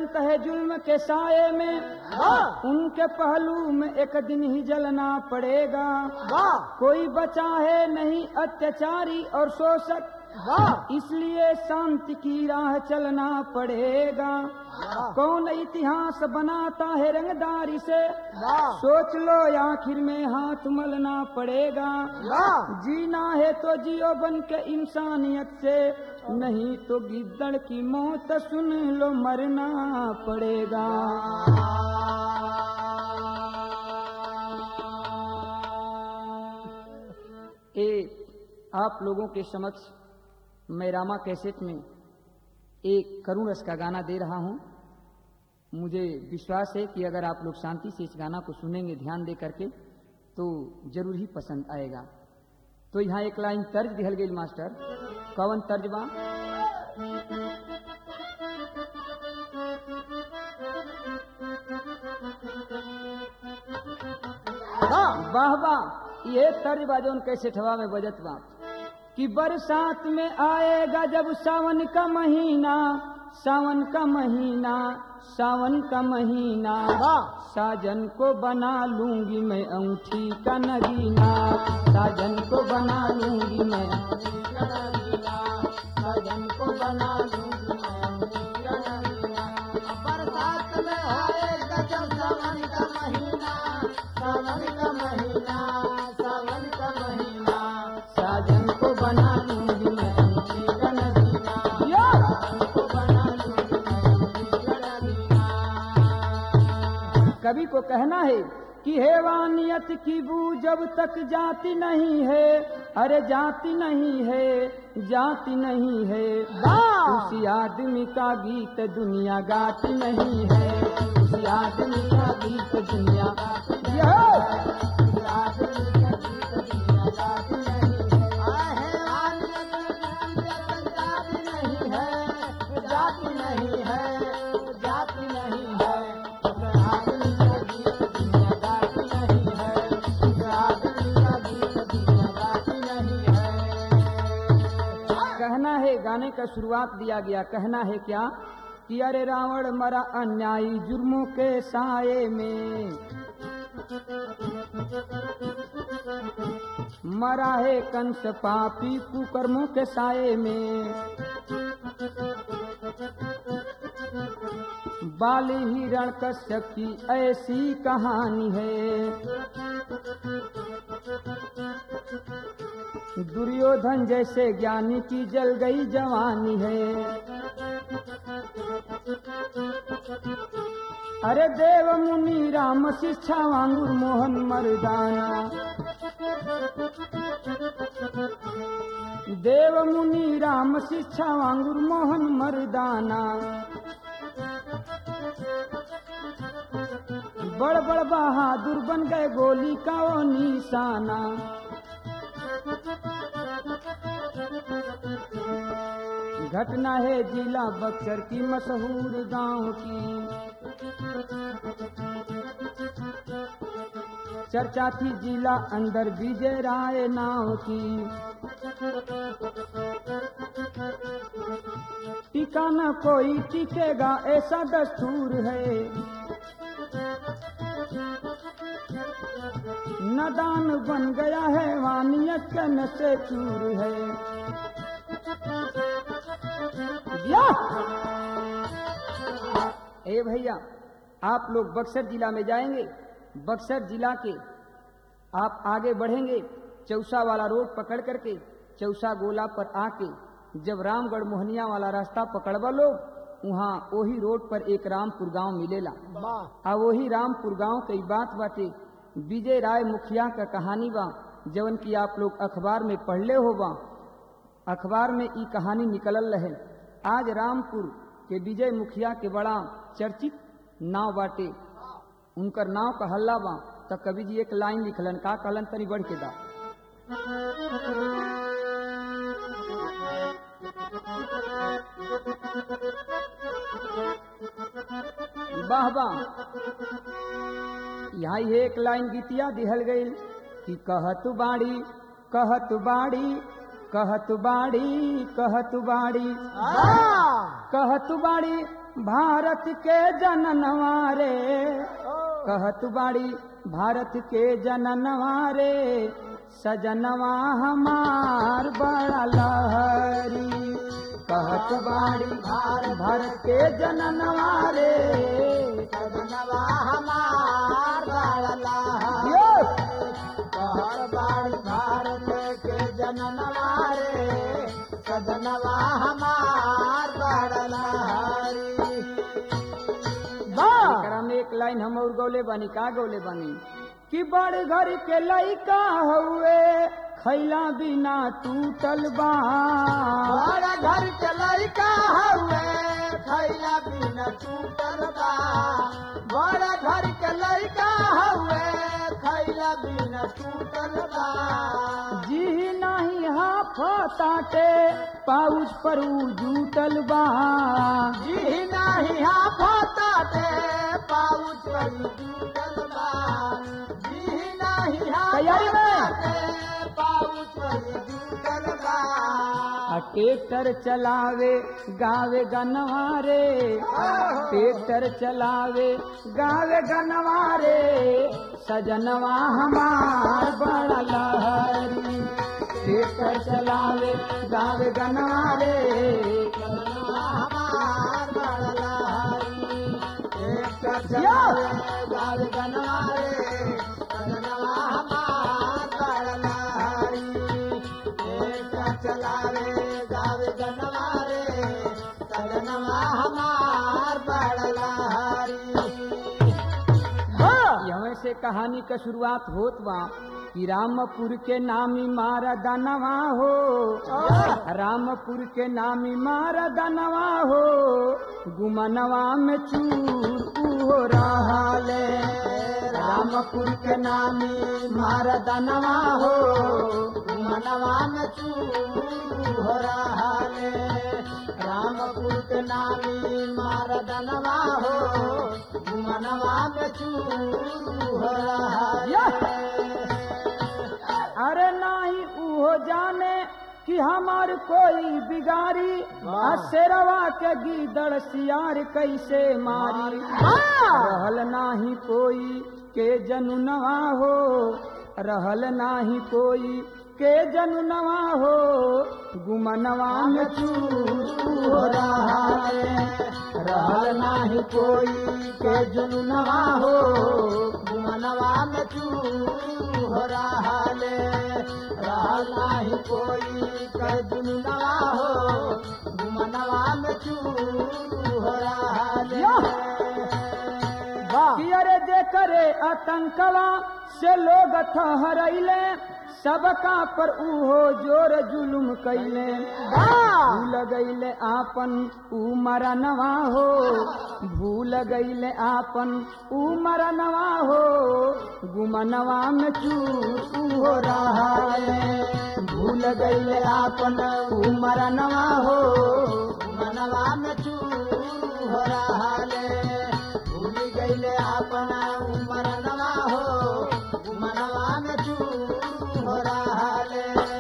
चलत है जुल्म के साये में वाह उनके पहलू में एक दिन ही जलना पड़ेगा वाह कोई बचा है नहीं अत्याचारी और शोषक वाह इसलिए शांति की राह चलना पड़ेगा कौन इतिहास बनाता है रंगदारी से वाह सोच लो आखिर में हाथ मलना पड़ेगा वाह जीना है तो जियो बन के इंसानियत से नहीं तो गिद्दड़ की मौत सुन लो मरना पड़ेगा ए आप लोगों के समक्ष मैं रामा कैसेट में एक करुण रस का गाना दे रहा हूं मुझे विश्वास है कि अगर आप लोग शांति से इस गाना को सुनेंगे ध्यान दे करके तो जरूर ही पसंद आएगा तो यहाँ एक लाइन तर्ज दिहल गई मास्टर कवन तर्ज बा वाह वाह वाह ये तर्ज बा जौन कैसे ठवा में बजत बा कि बरसात में आएगा जब सावन का महीना सावन का महीना सावन का महीना वाह साजन को बना लूंगी मैं अंगूठी का नगीना साजन को बना लूंगी मैं साजन को बना लूंगी मैं बरसात में आएगा जब सावन का महीना सावन का महीना सावन का महीना साजन को बना लूंगी मैं अंगूठी का नगीना या! को बना लूंगी मैं कवि को कहना है कि हैवानियत की बू जब तक जाती नहीं है अरे जाती नहीं है जाती नहीं है वाह! उसी आदमी का गीत दुनिया गाती नहीं है उसी आदमी का गीत दुनिया यह! जाति नहीं है जाति नहीं है आदमी का गीत दुनिया गाती नहीं है आदमी का गीत दुनिया गाती नहीं है कहना है गाने का शुरुआत दिया गया कहना है क्या कि अरे रावण मरा अन्यायी जुर्मों के साये में मरा है कंस पापी कुकर्मों के साये में बाली हिरण कश्यप की ऐसी कहानी है दुर्योधन जैसे ज्ञानी की जल गई जवानी है अरे देव मुनि राम शिक्षा वांगुर मोहन मर्दाना देव मुनि राम शिक्षा वांगुर मोहन मर्दाना बड़ बड़ बहादुर बन गए गोली का वो निशाना घटना है जिला बक्सर की मशहूर गांव की चर्चा थी जिला अंदर विजय राय नाव की टिका न कोई टिकेगा ऐसा दस्तूर है नदान बन गया है वानियत का नशे चूर है या! ए भैया आप लोग बक्सर जिला में जाएंगे बक्सर जिला के आप आगे बढ़ेंगे चौसा वाला रोड पकड़ करके चौसा गोला पर आके जब रामगढ़ मोहनिया वाला रास्ता पकड़वा लो वहाँ वही रोड पर एक रामपुर गांव मिलेला वाह आ वही रामपुर गांव की बात बाटे विजय राय मुखिया का कहानी बा जवन की आप लोग अखबार में पढ़ले हो बा अखबार में ई कहानी निकलल रहे आज रामपुर के विजय मुखिया के बड़ा चर्चित नाव बाटे उनकर नाव का हल्ला बा त कवि जी एक लाइन लिखलन का कहलन तनी बढ़ के दा वाह वाह यहाँ ये एक लाइन गीतिया दिहल गई कि कहत बाड़ी कहत बाड़ी कहत बाड़ी कहत बाड़ी वाह कहत बाड़ी भारत के जननवा रे कहत बाड़ी भारत के जननवा रे सजनवा हमार बड़ा लहरी कहत बाड़ी भारत के जननवा रे सजनवा हमार बाला यो! कहर बाड़ी भारत के जननवा रे सजनवा हमार बाला एकरा में एक लाइन हम और गौले बानी का गौले बानी कि बड़ घर के लइका हुए खैला बिना टूटल बा बड़ा घर के लड़का हुए खैला बिना टूटल बा बड़ा घर के लड़का हुए खैला बिना टूटल बा जी नहीं हाफताटे पाउच पर उ जूटल बा जी नाही हाफता दे पाउच वही टूटल बा जी नाही तैयारी में? हाफता दे पाउच वही टूटल बा आ ट्रैक्टर चलावे गावे गनवारे ट्रैक्टर चलावे गावे गनवारे सजनवा हमार बड़ा लहरी ट्रैक्टर चलावे गावे गनवारे हमार बड़ा लहरी एक चलावे गाल गनवारे सजनवा हमार बड़ा लहरी एक चलावे गाल गनवारे सजनवा हमार बड़ा लहरी यहाँ से कहानी का शुरुआत होत बा कि रामपुर के नामी मारा दनवा हो रामपुर के नामी मारा दनवा हो गुमनवा में चूर उहो रहले रामपुर के नामी मारा दनवा हो मनवा में चूर हो रहा है रामपुर के नामी मारदनवा हो मनवा में चूर हो रहा अरे नाही उहो जाने कि हमार कोई बिगारी आ शेरवा के गीदड़ सियार कैसे मारी रहल नाही कोई के जनुनवा हो रहल नाही कोई के जनुनवा हो गुमनवा में चूर हो रहा है रहल नाही कोई के जनुनवा हो मनवा में चूर हो रहा है रहला ही कोई कर दुनवा हो मनवा में चूर हो रहा है कि अरे जे करे आतंकवा से लोग ठहरैले सबका पर उहो जोर जुलुम कैले भूल गईले आपन ऊ मरनवा हो भूल गईले आपन ऊ मरनवा हो गुमनवा में चूर उहो रहा है भूल गईले आपन ऊ मरनवा हो मनवा में चूर हो रहा है भूल गईले अपना उमरनवा हो मनवा में चूर हो रहा है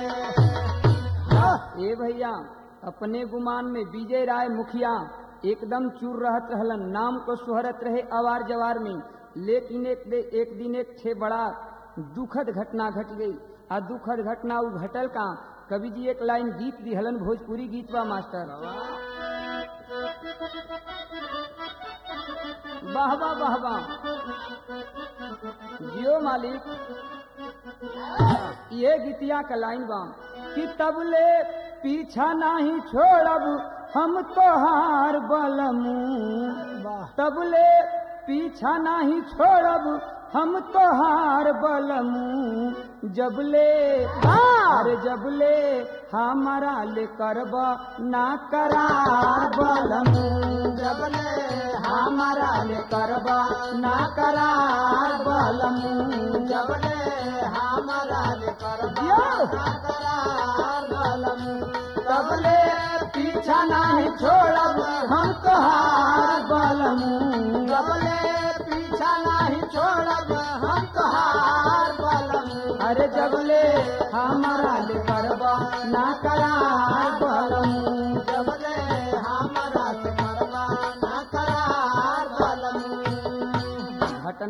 ए भैया अपने गुमान में विजय राय मुखिया एकदम चूर रहत रहलन नाम को सुहरत रहे अवार जवार में लेकिन एक, दे, एक दिन एक ठे बड़ा दुखद घटना घट गई आ दुखद घटना उ घटल का कवि जी एक लाइन गीत दिहलन भोजपुरी गीत बा मास्टर वाह वाह वाह वाह जियो मालिक ये गीतिया का लाइन बा कि तबले पीछा नहीं छोड़ब हम तोहार बलमू तबले पीछा नहीं छोड़ब हम तोहार बलमू जबले अरे जबले हमारा ले करब ना करार बलमू जबले हमारा ले करब ना करार बलमू जबले हमारा ले करबा यो! करार बलमू तबले पीछा नहीं छोड़ब हम तोहार बलमू जबले पीछा नहीं छोड़ब हम तोहार बलमू अरे जबले हमारा ले करबा ना करार बलमू जबले हमारा से करबा ना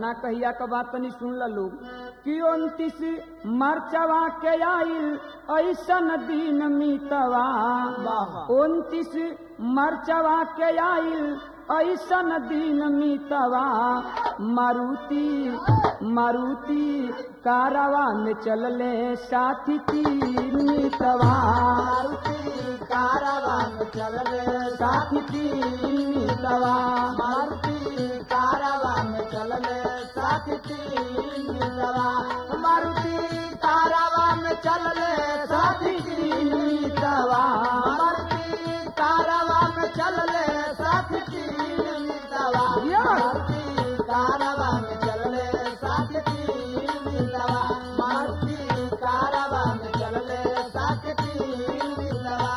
घटना कहिया का बात तनी सुन ल लोग कि उनतीस मरचवा के आइल ऐसन दिन मीतवा वाह। उनतीस मरचवा के आइल ऐसन दिन मीतवा मारुति मारुति कारवा में चलले साथी तीन मीतवा मारुति कारवान चलले साथी तीन मीतवा मारुति कारवान चलले साथी तीन मितवा मारुति कारवान चलले साथी तीन मितवा मारुति कारवान चलले साथी तीन मितवा मारुति कारवान चलले साथी तीन मितवा मारुति कारवान चलले साथी तीन मितवा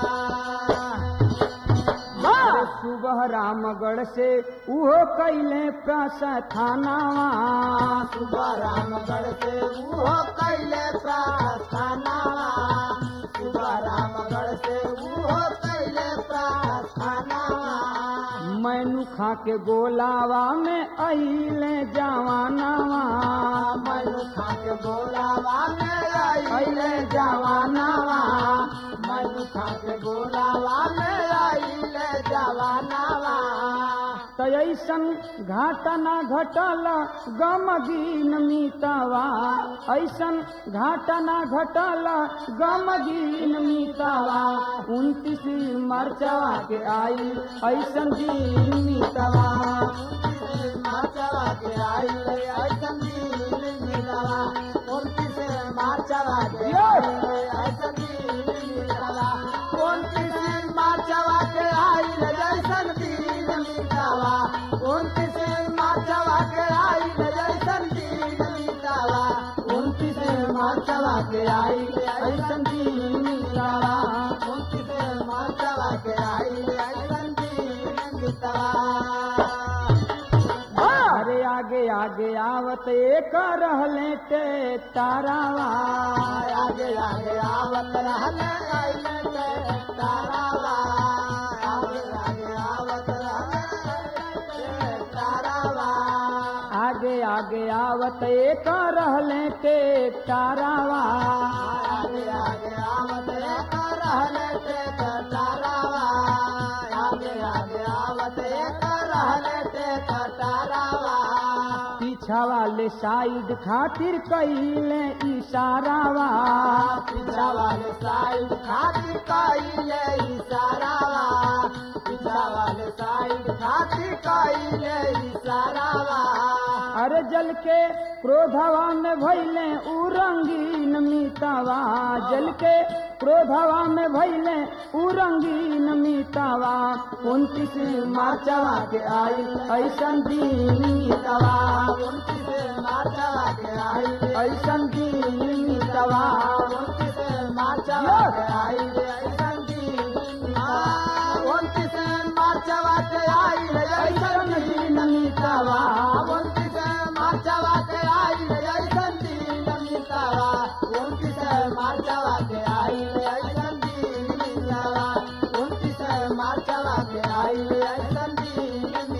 अरे सुबह रामगढ़ से उहो कैले प्रस्थानावा सुबह रामगढ़ से उहो कैले प्रार्थना सुबह रामगढ़ से उहो कैले प्रार्थना मैनू खा के गोलावा में अइले जवानावा मैनू खा के बोलावा में आइले जवानावा मैनू खा के बोलावा में आइले जवानावा त ऐसन घाटना घटल गमगीन मीतवा ऐसन घाटना घटल गमगीन मीतवा उनतीस मरचवा के आई ऐसन दिन मीतवा माचवा के आइले ऐसन दिन मिलवा उनतीस माचवा के आइले ऐसन दिन मिलवा उनतीस माचवा के आइले जैसन दिन मिलवा उनतीस माचवा के आइले जैसन दिन मिलवा उनतीस माचवा के आइले ऐसन दिन मिलवा उनतीस माचवा के आइले ऐसन दिन मिलवा अरे आगे आगे आवत एक रहले टे तारावा आगे आगे आवत रहले आइले ते तारावा आगे आगे आवत रहले ते तारावा आगे आगे आवत एक रहले टे तारावा आगे आगे आवत एक रहले ते तारावा आगे आगे आवत एक रहले ते तारावा पीछा वाले साइड खातिर कैले इशारावा पीछा वाले साइड खातिर कइले इशारावा पीछा वाले साइड खातिर कइले इशारावा अरे जल के क्रोधवा में भैले उ रंगीन मीतावा जल के क्रोधवा में भैले उ रंगीन मीतावा उनतीस मार्चवा के आई ऐसन दिन मीतावा उनतीस मार्चवा के आई ऐसन दिन मीतावा उनतीस मार्चवा के आई ऐसन दिन उनतीस मार्चवा के आई ऐसन दिन मीतावा उनतीस मार्चवा के आई ऐसन दिन मीतावा उनतीस मार्चवा के आई ऐसन दिन मीतावा उनतीस मार्चवा के आई ऐसन दिन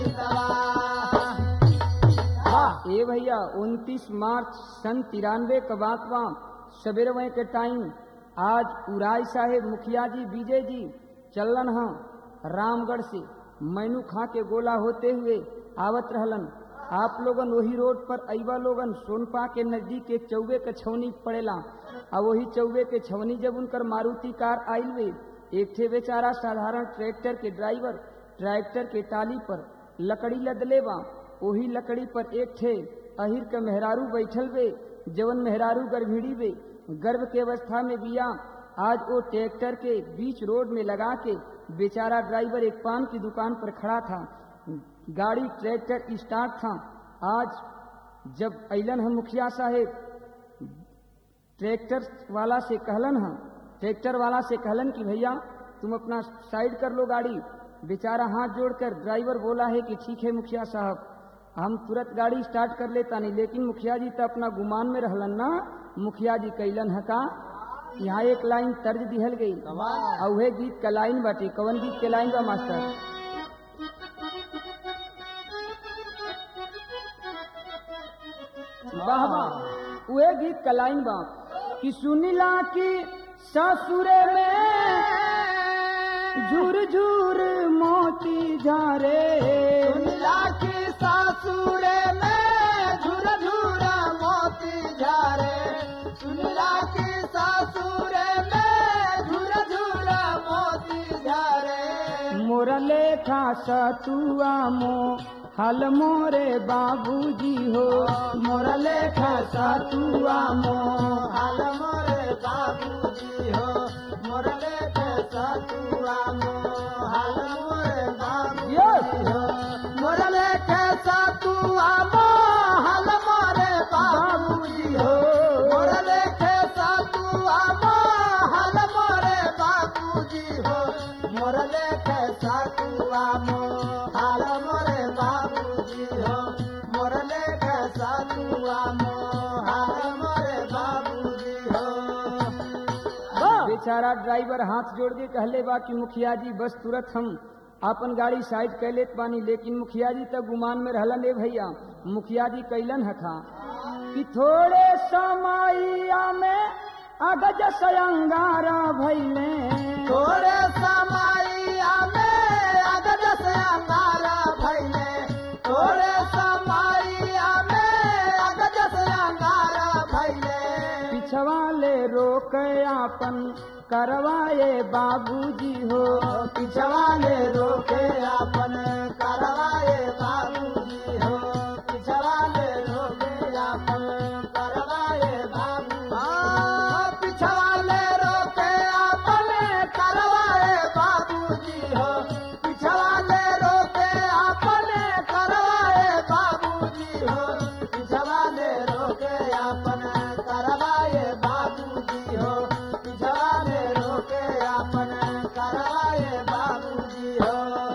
मीतावा ए भैया उनतीस मार्च सन तिरानवे का बात बा सवेरे के टाइम आज उराई साहेब मुखिया जी विजय जी चलन ह रामगढ़ से मैनू खा के गोला होते हुए आवत रहलन आप लोगन वही रोड पर अइबा लोगन सोनपा के नजदीक एक चौबे के छवनी पड़ेला आ वही चौबे के छवनी जब उनकर मारुति कार आइल वे एक थे बेचारा साधारण ट्रैक्टर के ड्राइवर ट्रैक्टर के टाली पर लकड़ी लदले बा वही लकड़ी पर एक थे अहिर के मेहरारू बैठल वे जवन मेहरारू गर्भिणी वे गर्भ के अवस्था में बिया आज वो ट्रैक्टर के बीच रोड में लगा के बेचारा ड्राइवर एक पान की दुकान पर खड़ा था गाड़ी ट्रैक्टर स्टार्ट था आज जब अलन हम मुखिया साहेब ट्रैक्टर वाला से कहलन हम ट्रैक्टर वाला से कहलन कि भैया तुम अपना साइड कर लो गाड़ी बेचारा हाथ जोड़कर ड्राइवर बोला है कि ठीक है मुखिया साहब हम तुरंत गाड़ी स्टार्ट कर लेता नहीं लेकिन मुखिया जी तो अपना गुमान में रहलन ना मुखिया जी कैलन है का यहाँ एक लाइन तर्ज दिहल गई और वह गीत का लाइन बाटे कवन गीत के लाइन बा मास्टर वाह वाह उहे गीत का लाइन बा कि सुनिला की ससुरे में झूर झूर मोती झारे सुनिला की सासुरे में झुर झुर मोती झारे सुनिला की सासुरे में झुर झुर मोती झारे मोर लेखा सतुआ मो हल मोरे बाबूजी हो मोर लेखा सतुआ मो हाल मोरे बाबूजी हो मोरले के सतुआ मो हाल मोरे बाबूजी हो मोरले के सतुआ मो हाल मोरे बाबूजी हो मोरले के सतुआ मो हाल मोरे बाबूजी हो मोरले के सतुआ मो हाल मोरे बाबूजी हो मोरले के सतुआ मो हाल मोरे बाबूजी हो बेचारा ड्राइवर हाथ जोड़ के कहले बा कि मुखिया जी बस तुरंत हम अपन गाड़ी साइड कर लेत बानी लेकिन मुखिया जी तक गुमान में रहलन ए भैया मुखिया जी कैलन हथा कि थोड़े समैया में अगज सयंगारा भैले थोड़े समैया में अगज से अंगारा भैले थोड़े समैया में अगज से अंगारा भैले पिछवा ले रोक आपन करवाए बाबूजी हो पिछवाले रोके अपन करवाए बाबूजी हो पिछवाले रोके अपन करवाए बाबू हाँ, पिछवाले रोके अपन करवाए बाबूजी हो पिछवाले रोके अपन करवाए बाबूजी हो पिछवाले रोके अपन करवाए बाबूजी हो पिछवाले रोके अपन करवाए बाबूजी हो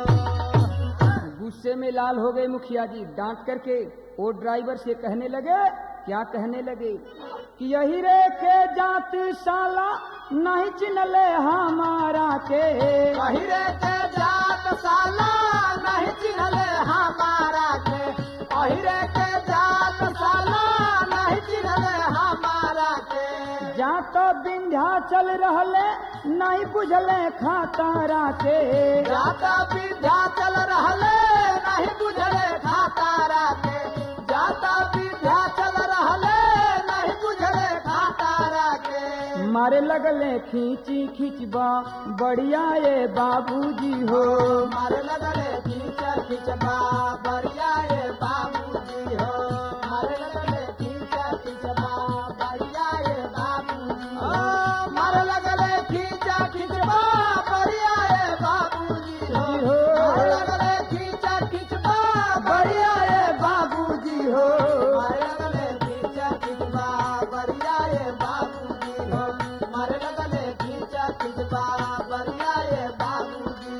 गुस्से में लाल हो गए मुखिया जी डांट करके वो ड्राइवर से कहने लगे क्या कहने लगे कि यही रे के जात साला नहीं चिनले हमारा के पहिरे के जात साला नहीं चिन्हले हमारा के पहिरे के जात साला नहीं चिन्हले हमारा के जात विंध्या चल रहले नहीं बुझले खातारा के जाता विद्या चल रहले नहीं बुझले खातारा के जाता विद्या चल रहले नहीं बुझले खातारा के मारे लगले खींची खींचबा बढ़िया ये बाबूजी हो मारे लगले खींच खींचबा बढ़िया ये बाबूजी हो मारे लगले खींच खींचबा बढ़िया ये बाबूजी हो मारे लगले खींच खींचबा बढ़िया ये बाबूजी हो मारे लगले खींच खींचबा बढ़िया ये बाबूजी हो मारे लगले खींच खींचबा बढ़िया ये बाबूजी हो मारे लगले खींच खींचबा बढ़िया ये बाबूजी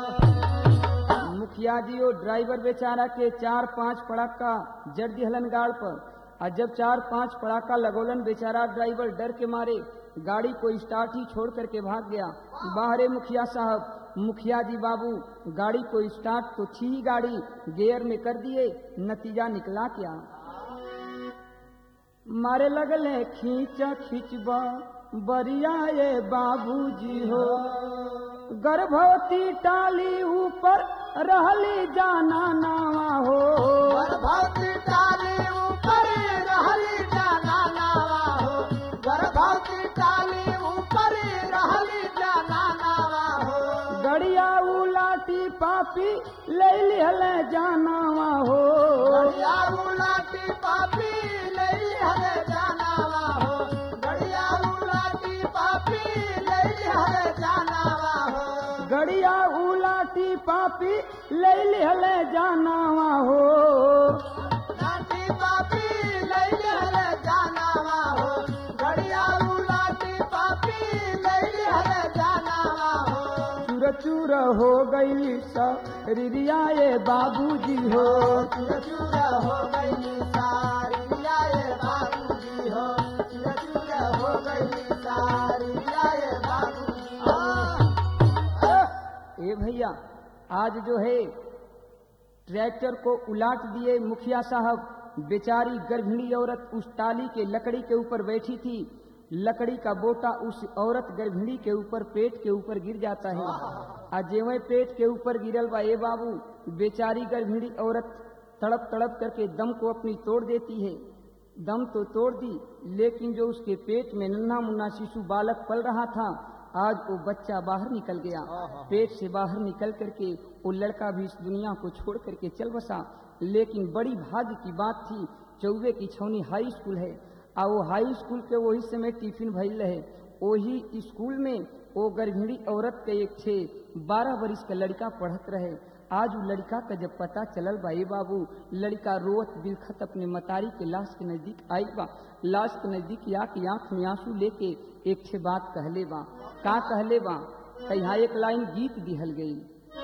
हो मुखिया जी और ड्राइवर बेचारा के चार पांच पड़ाका जड़ दिहलन गाड़ पर और जब चार पांच पड़ाका लगोलन बेचारा ड्राइवर डर के मारे गाड़ी को स्टार्ट ही छोड़ करके भाग गया बाहरे मुखिया साहब मुखिया जी बाबू गाड़ी को स्टार्ट तो थी ही गाड़ी गियर में कर दिए नतीजा निकला क्या मारे लगले खींच खींचबा बरिया ये बाबूजी हो गर्भवती टाली ऊपर रहली जाना नावा हो गर्भवती टाली ऊपर रहली जाना नावा हो गर्भवती टाली ऊपर रहली जाना नावा हो गड़िया उलाटी पापी ले लिहले जानावा हो गड़िया उलाटी पापी लई हरे जानावा हो गड़िया उलाटी पापी लई हरे जानावा हो गड़िया उलाटी पापी ले लिहले जानावा हो लाटी पापी लई हरे जानावा हो गड़िया उलाटी पापी लई हरे जानावा हो चूर चूर हो गई रिरिया ये बाबूजी हो चूर चूर हो गई सारी आए बाबूजी हो चूर चूर हो गई सारी आए बाबूजी हो ए भैया आज जो है ट्रैक्टर को उलाट दिए मुखिया साहब बेचारी गर्भिणी औरत उस टाली के लकड़ी के ऊपर बैठी थी लकड़ी का बोटा उस औरत गर्भिणी के ऊपर पेट के ऊपर गिर जाता है आ जेवे पेट के ऊपर गिरल बा ए बाबू बेचारी गर्भिणी औरत तड़प तड़प करके दम को अपनी तोड़ देती है दम तो तोड़ दी लेकिन जो उसके पेट में नन्हा मुन्ना शिशु बालक पल रहा था आज वो बच्चा बाहर निकल गया पेट से बाहर निकल करके वो लड़का भी इस दुनिया को छोड़ करके चल बसा लेकिन बड़ी भाग्य की बात थी चौबे की छौनी हाई स्कूल है आ वो हाई स्कूल के वही समय टिफिन भइल रहे वही स्कूल में वो गर्भिणी औरत के एक छे बारह वर्ष का लड़का पढ़त रहे आज वो लड़का का जब पता चलल बा ए बाबू लड़का रोत बिलखत अपने मतारी के लाश के नजदीक आई बा लाश के नजदीक आके आंख में आंसू लेके एक छे बात कहले बा का कहले बा त यहाँ एक लाइन गीत दिहल गई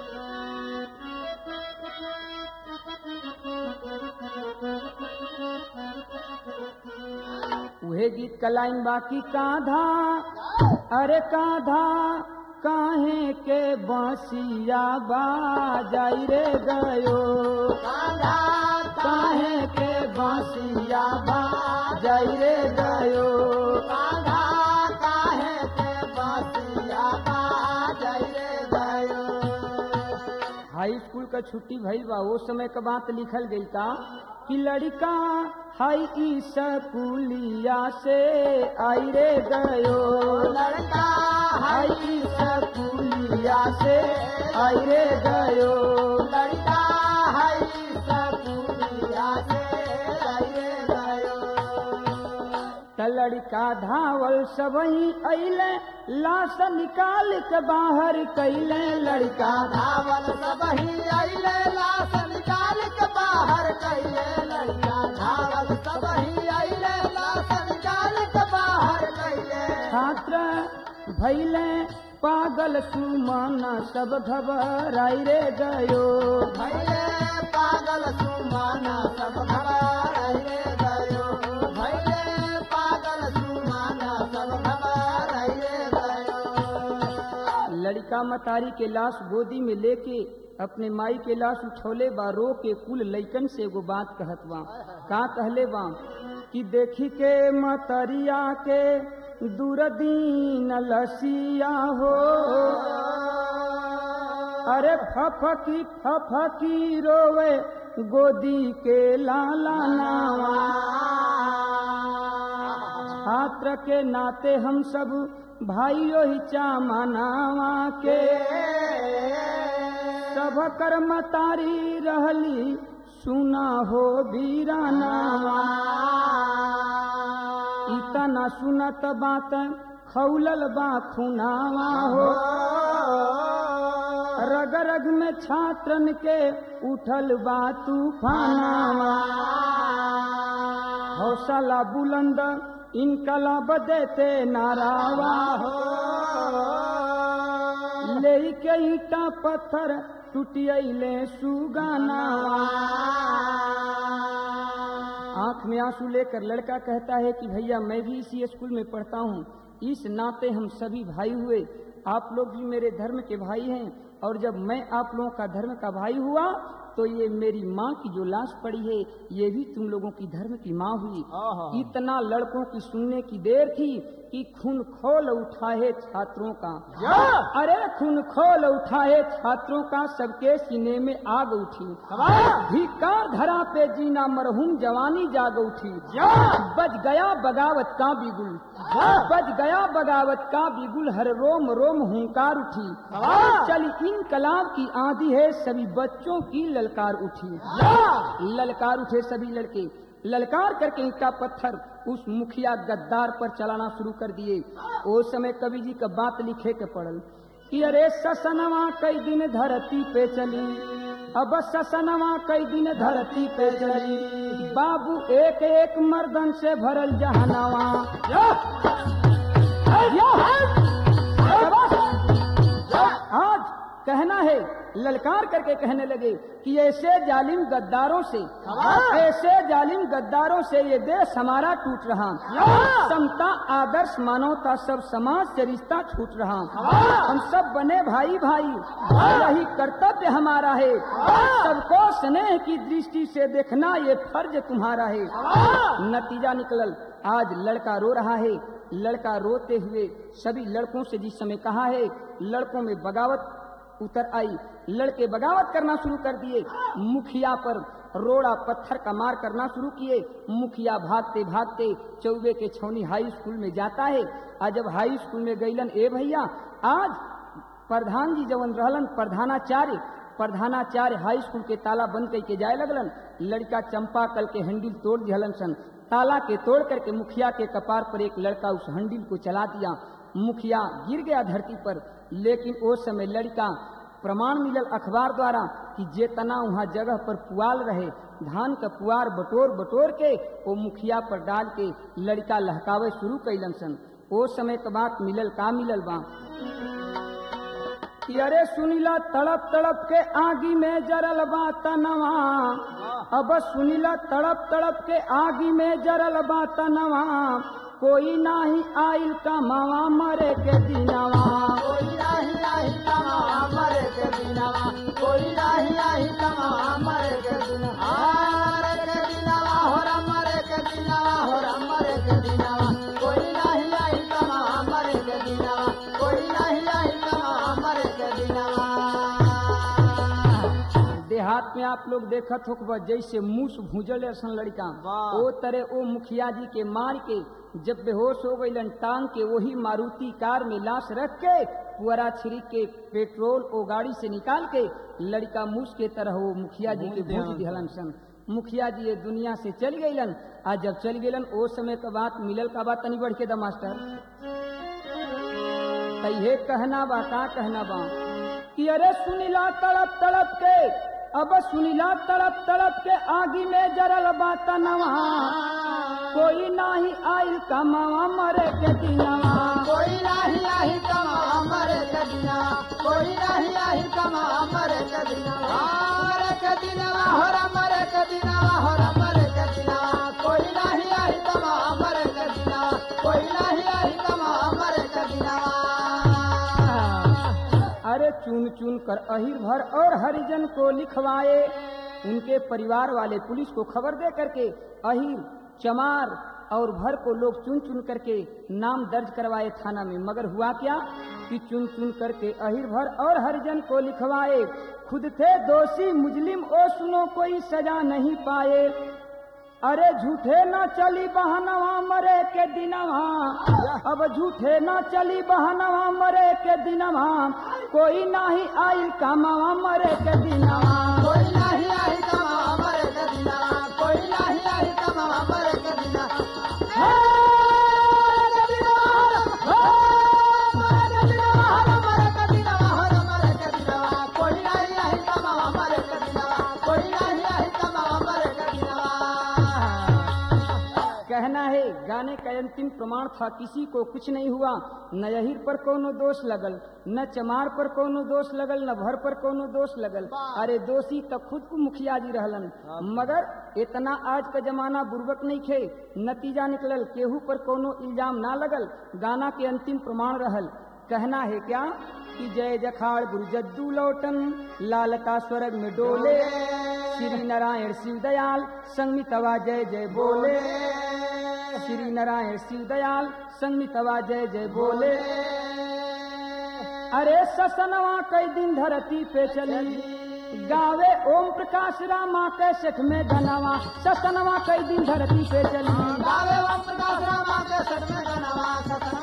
उहे गीत का लाइन बाकी काधा अरे काधा काहे के बांसिया बाजाई रे गयो कांधा काहे के बांसिया बाजाई रे गयो कांधा काहे के बासिया बाजै रे गयो हाई स्कूल का छुट्टी भइल बा वो समय का बात लिखल गई का कि लड़का हाई स्कूलिया से आई रे गयो लड़का हाई स्कूलिया से आई रे गयो लड़का है सकुलिया से रे गयो त लड़का धावल सबही अइले लाश निकाल के बाहर कैले लड़का धावल सबही अइले लाश निकाल के बाहर कैले लड़का धावल सबही अइले लाश निकाल के बाहर कैले छात्र भैले पागल सुमन सब घबराई रे गयो भैले पागल सुमाना सब खबर रे गयो भैले पागल सुमाना सब खबर रे गयो लड़का मतारी के लाश गोदी में लेके अपने माई के लाश उठौले बा रो के कुल लैकन से एगो बात कहत बा का कहले बा कि देखी के मतरिया के दूरदीन लसिया हो अरे फफकी फफकी रोवे गोदी के लाला नावा छात्र के नाते हम सब भाइयों ही चामनावा के सब कर्मतारी रहली सुना हो बीरानावा इतना सुनत बात खौलल बा खुनावा हो रग रग में छात्रन के उठल बा तूफानावा हौसला बुलंद इनकलाब देते नारावा हो ले के ईटा पत्थर टूटियले सुगानावा आंख में आंसू लेकर लड़का कहता है कि भैया मैं भी इसी स्कूल में पढ़ता हूँ इस नाते हम सभी भाई हुए आप लोग भी मेरे धर्म के भाई हैं और जब मैं आप लोगों का धर्म का भाई हुआ तो ये मेरी माँ की जो लाश पड़ी है ये भी तुम लोगों की धर्म की माँ हुई इतना लड़कों की सुनने की देर थी कि खून खोल उठाए छात्रों का अरे खून खोल उठाए छात्रों का सबके सीने में आग उठी धिक्कार धरा पे जीना मरहूम जवानी जाग उठी बज गया बगावत का बिगुल बज गया बगावत का बिगुल हर रोम रोम हुंकार उठी चली इनकलाब की आंधी है सभी बच्चों की ललकार उठी ललकार उठे सभी लड़के ललकार करके ईटा पत्थर उस मुखिया गद्दार पर चलाना शुरू कर दिए ओ समय कवि जी का बात लिखे के पड़ल कि अरे ससनवा कई दिन धरती पे चली अब ससनवा कई दिन धरती पे चली बाबू एक एक मर्दन से भरल जहनवा आज कहना है ललकार करके कहने लगे कि ऐसे जालिम गद्दारों से ऐसे जालिम गद्दारों से ये देश हमारा टूट रहा समता आदर्श मानवता सब समाज से रिश्ता छूट रहा हम सब बने भाई भाई यही कर्तव्य हमारा है सबको स्नेह की दृष्टि से देखना ये फर्ज तुम्हारा है नतीजा निकलल आज लड़का रो रहा है लड़का रोते हुए सभी लड़कों से जिस समय कहा है लड़कों में बगावत उतर आई लड़के बगावत करना शुरू कर दिए मुखिया पर रोड़ा पत्थर का मार करना शुरू किए मुखिया भागते भागते चौबे के छौनी हाई स्कूल में जाता है आज जब हाई स्कूल में गईलन ए भैया आज प्रधान जी जवन रहलन प्रधानाचार्य प्रधानाचार्य हाई स्कूल के ताला बंद करके जाए लगलन लड़का चंपा कल के हैंडल तोड़ दिहलन सन ताला के तोड़ करके मुखिया के कपार पर एक लड़का उस हैंडल को चला दिया मुखिया गिर गया धरती पर लेकिन उस समय लड़का प्रमाण मिलल अखबार द्वारा कि जेतना वहाँ जगह पर पुआल रहे धान का पुआर बटोर बटोर के वो मुखिया पर डाल के लड़का लहकावे शुरू कैलन सन ओ समय के बात मिलल का मिलल बा कि अरे सुनिला तड़प तड़प के आगी में जरल बा तनवा अब सुनिला तड़प तड़प के आगी में जरल बा तनवा कोई नाही आइल कमावा मरे के दिनवा कोई नाही नाही कमा मरे के दिनवा कोई नाही नाही कमा मरे के दिनवा मरे के दिनवा हो रा मरे के दिनवा हो रा मरे के दिनवा कोई नाही नाही कमा मरे के दिनवा कोई नाही नाही कमा मरे के दिनवा देहात में आप लोग देखत हो जैसे मूस भूजल ऐसा लड़का वाह। ओ तरह ओ मुखिया जी के मार के जब बेहोश हो गईलन टांग के वही मारुति कार में लाश रख के पुअरा छिड़क के पेट्रोल ओ गाड़ी से निकाल के लड़का मूस के तरह वो मुखिया जी के भूज दिहलन सन मुखिया जी ये दुनिया से चल गईलन आ जब चल गईलन ओ समय का बात मिलल का बात तनी बढ़ के द मास्टर तैहे कहना बा का कहना बा कि अरे सुनिला तड़प तड़प के अब सुनिला तड़प तड़प के आगी में जरल बा तनवा कोई नाही आइल कमावा मरे के दिनवा कोई नाही नाही कमा मरे के दिनवा कोई नाही नाही कमा मरे के दिनवा मरे के दिनवा हो रा मरे के दिनवा हो रा मरे के दिनवा कोई नाही नाही कमा मरे के दिनवा कोई नाही नाही कमा मरे के दिनवा अरे चुन चुन कर अहिर भर और हरिजन को लिखवाए उनके परिवार वाले पुलिस को खबर दे करके अहिर चमार और भर को लोग चुन चुन करके नाम दर्ज करवाए थाना में मगर हुआ क्या कि चुन चुन करके अहिर भर और हरिजन को लिखवाए खुद थे दोषी मुजलिम ओ सुनो कोई सजा नहीं पाए अरे झूठे ना चली बहनवा मरे के दिनवा अब झूठे ना चली बहनवा मरे के दिनवा कोई नाही आई कमावा मरे के दिनवा कोई नाही नाही कमा मरे के दिनवा कोई नाही नाही कमा मरे के दिनवा हे मरे के दिनवा हो मरे के दिनवा हो मरे के दिनवा हो मरे के दिनवा कोई नाही नाही कमा मरे के दिनवा कोई नाही नाही कमा मरे के दिनवा कहना है गाने का अंतिम प्रमाण था किसी को कुछ नहीं हुआ न यहिर पर कोनो दोष लगल न चमार पर कोनो दोष लगल न भर पर कोनो दोष लगल अरे दोषी तो खुद को मुखिया जी रहलन मगर इतना आज का जमाना बुर्बक नहीं खे नतीजा निकलल केहू पर कोनो इल्जाम ना लगल गाना के अंतिम प्रमाण रहल कहना है क्या कि जय जखाड़ गुरु जद्दू लौटन लालता स्वर्ग में डोले श्री नारायण शिव दयाल संगमितवा जय जय बोले श्री नारायण शिव दयाल संगमितवा जय जय बोले अरे ससनवा कई दिन धरती पे चली गावे ओम प्रकाश रामा के सेठ में धनवा ससनवा कई दिन धरती पे चली गावे ओम प्रकाश रामा के सत में गनवा सतना